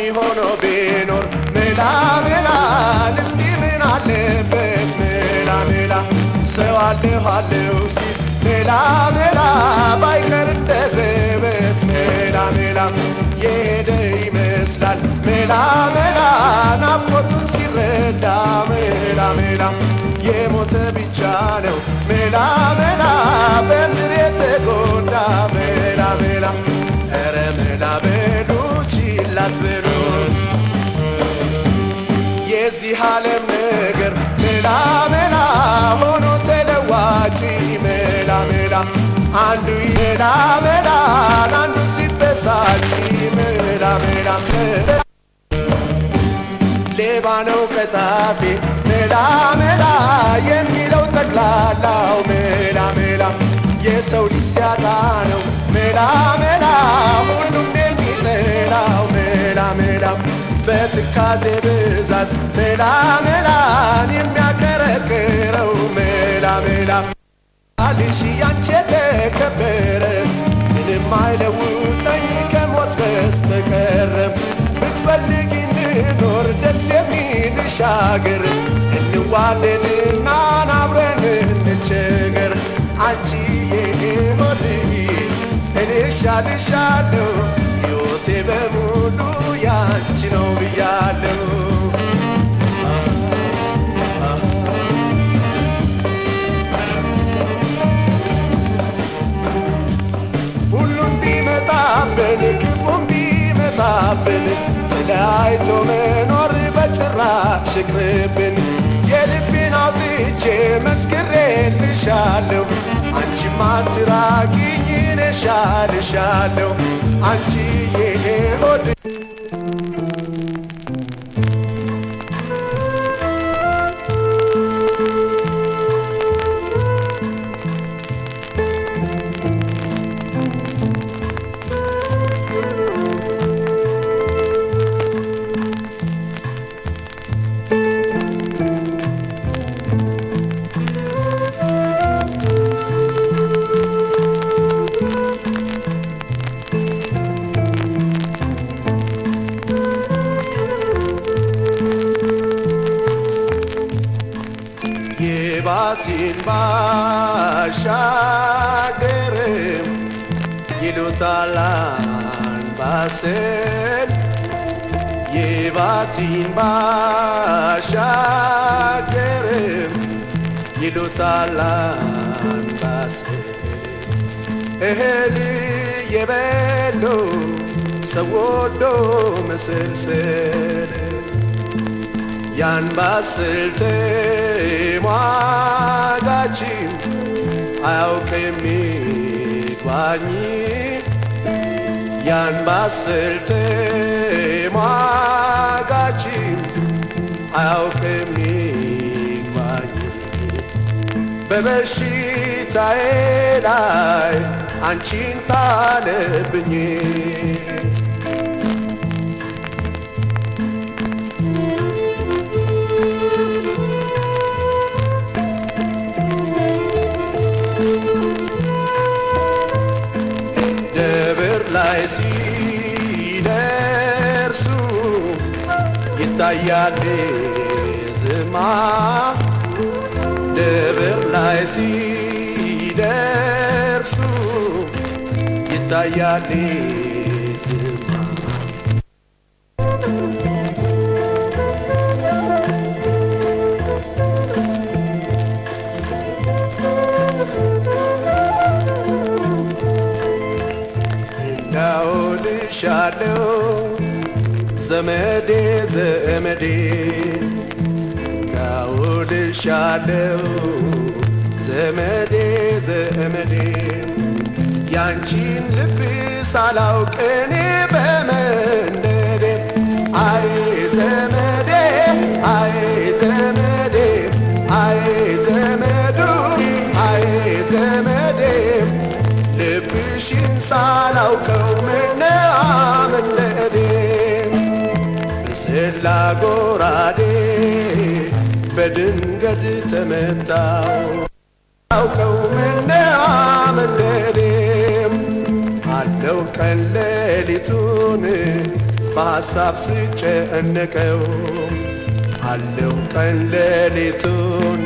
ሆኖ ቢኖር ሜላ ሜላ እስቲ ምን አለበት ሜላ ሜላ ሰው አለሁ አለሁ ሲል ሜላ ሜላ ባይቀር እንደ ዘበት ሜላ ሜላ የሄደ ይመስላል ሜላ ሜላ ናፍቆቱን ሲረዳ ሜላ ሜላ የሞተ ብቻ ነው ሜላ ሜላ በምድር የተጎዳ ሜላ ሜላ ኧረ ሜላ በሉ ችላ አትበሉ የዚህ ዓለም ነገር ሜላ ሜላ ሆኖ ተለዋጭ ሜላ ሜላ አንዱ ሜላ ሜላ አንዱ ሲበሳጭ ሜላ ሜላ ሌባ ነው ቀጣፊ ሜላ ሜላ የሚለው ጠቅላላው ሜላ ሜላ የሰው ልጅ ሲያጣ ነው ሜላ ሜላ ሁሉም የሚጠላው ሜላ ሜላ በትካዜ ብዛት ሜላ ሜላን የሚያከረክረው ሜላ ሜላ አልሽ ያንቺ የተከበረ ምንም አይለውጠኝ ከሞት በስተቀር ብትፈልጊ እንኖር ደስ የሚልሽ አገር እንዋደድና አብረን እንቸገር አንቺ የሆድ እኔ እሻልሻለሁ ሕይወቴ በሙሉ ያንቺ ነው ብያለሁ ሁሉም ቢመጣብን ክፉም ቢመጣብን ተለያይቶ መኖር በጭራሽ ይቅርብን። የልቤን አውጥቼ መስክሬልሻለሁ አንቺማ አትራቂኝ እኔ እሻልሻለሁ አንቺ የኔ ሆድ የባቲን ባሻገርም ይሉታል አንባሰል የባቲን ባሻገርም ይሉታል አንባሰል እህል የበሉ ሰው ወዶ መሰልሰል ያን ባስል ተሟጋችም አያውቅም ይግባኝ ያን ባስል ተሟጋችም አያውቅም ይግባኝ በበሽታዬ ላይ አንቺን ጣለብኝ ደብር ላይ ሲደርሱ ይታያል ዝማ ደብር ላይ ሲደርሱ ይታያል ዝማ እንዳውልሻለው ዘመዴ ዘመዴ እንዳውልሻለው ዘመዴ ዘመዴ ያንቺን ልብ ሳላውቅ እኔ በመንደዴ አይ ዘመዴ አይ ዘመዴ አይ ዘመዱ አይ ዘመዴ ልብሽን ሳላውቀው ምነአመለዴ በሰላ ጎራዴ በድንገት ተመታው አውቀው ምነአመለዴ አለው ቀን ሌሊቱን በሐሳብ ስጨነቀው አለው ቀን ሌሊቱን